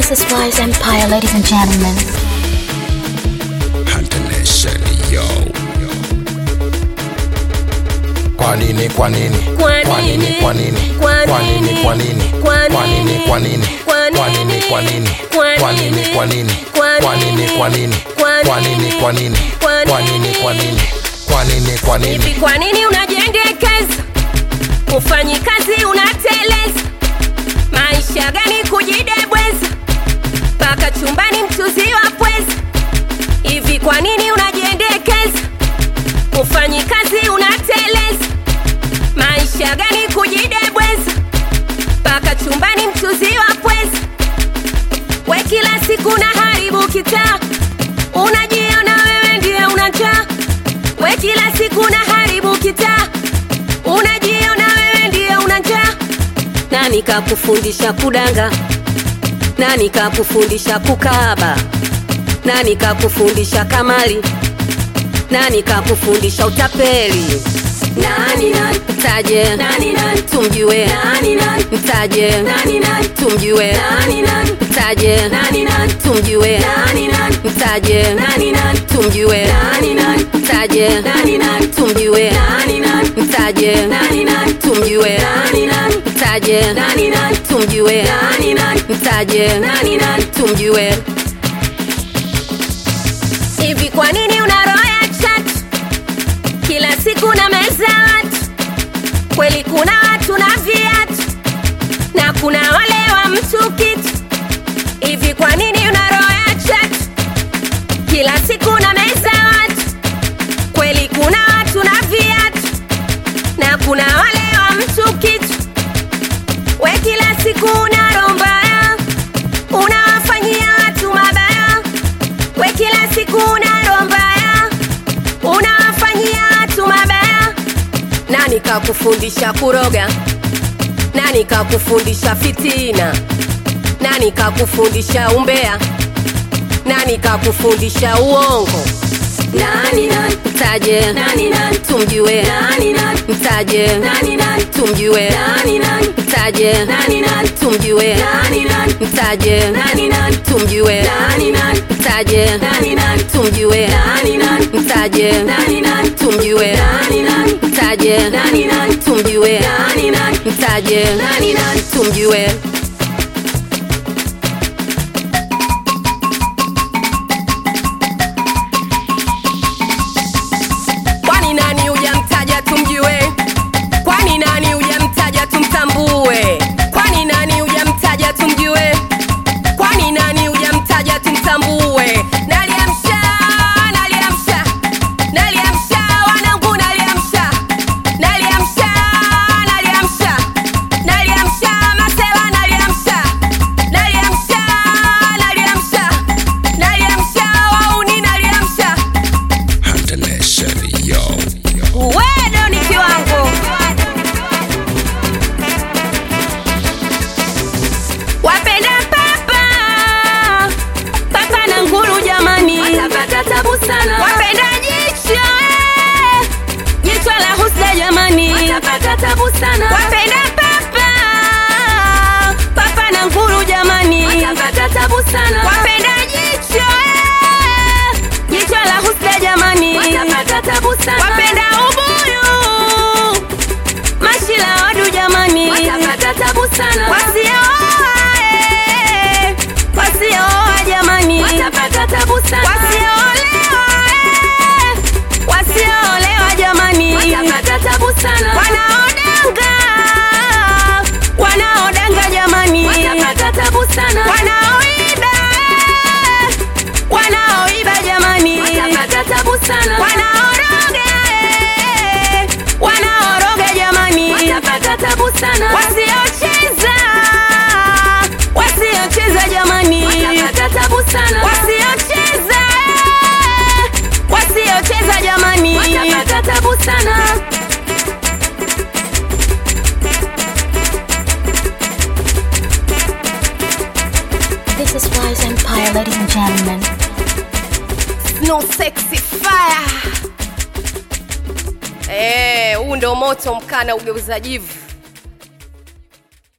This is Wise Empire, ladies and gentlemen. Hunter Nation, yo. Kwa nini, kwa nini? Kwa Kwa nini, nini? kwa nini? Kwa Kwa nini, nini? kwa nini? Kwa Kwa nini, nini? kwa nini? Kwa Kwa nini, nini? kwa nini? Kwa Kwa nini, nini? kwa nini? Kwa Kwa nini, nini? kwa nini? Kwa Kwa nini, nini? kwa nini? Kwa Kwa nini, nini? kwa nini? Kwa nini, kwa nini? hivi kwa nini unajiendekeza ufanyi kazi unateleza maisha gani kujidebweza mpaka chumbani mchuzi wa pweza hivi kwa nini unajiendekeza ufanyi kazi unateleza maisha gani kujidebweza mpaka chumbani mchuzi wa pweza we kila siku na haribu kitaa unajiona wewe ndiye unajaa we kila siku na haribu kitaa unajiona wewe ndiye unajaa nani kakufundisha kudanga nani kakufundisha kukaba nani kakufundisha kamali nani kakufundisha utapeli nani nani mtaje nani nani tumjue nani nani mtaje nani nani tumjue nani nani mtaje nani nani tumjue nani nani mtaje nani nani tumjue nani nani mtaje nani nani tumjue nani nani mtaje nani nani tumjue nani nani mtaje nani nani tumjue nani nani mtaje nani nani tumjue hivi kwa nini una roho ya chatu kila siku na meza watu kweli kuna watu na viatu na kuna wale wa mtu kitu hivi kwa nini una roho ya chatu kila siku na meza watu kweli kuna watu na viatu na kuna wale wa mtu kitu we kila siku una roho mbaya unawafanyia watu mabaya we kila siku una roho mbaya unawafanyia watu mabaya nani kakufundisha kuroga nani kakufundisha fitina nani kakufundisha umbea nani kakufundisha uongo nani nani mtaje nani nani tumjue nani nani mtaje nani nani tumjue nani nani mtaje nani nani tumjue nani nani mtaje nani nani tumjue nani nani mtaje nani nani tumjue nani nani mtaje nani nani tumjue nani nani mtaje nani nani tumjue nani nani mtaje nani nani tumjue kwani nani hujamtaja tumjue kwani nani hujamtaja tumtambue kwani nani hujamtaja tumjue kwani nani hujamtaja tumtambue naliamsha naliamsha naliamsha wanangu naliamsha naliamsha naliamsha naliamsha masela naliamsha naliamsha naliamsha naliamsha wauni naliamsha Hunter Nation, yo. wedo ni kiwango wapenda papa papa na nguru jamani watapata tabu sana wapenda jicho eh, jicho la husda jamani watapata tabu sana wapenda papa papa na nguru jamani watapata tabu sana wapenda jicho eh, jicho la husda jamani watapata tabu sana wapenda ubuyu mashila wadu jamani watapata tabu sana wasioa eh, wasioa jamani watapata tabu sana wasioolewa eh, wasioolewa jamani watapata tabu sana wanaodanga wanaodanga jamani watapata tabu sana wanaoiba eh, wanaoiba jamani watapata tabu sana wanaoroga eh, wanaoroga jamani watapata tabu sana wasiocheza wasiocheza jamani watapata tabu sana wasiocheza eh, wasiocheza jamani watapata tabu sana This is Wise Empire, ladies and gentlemen. no sexy fire eh huu ndo moto mkana ugeuza jivu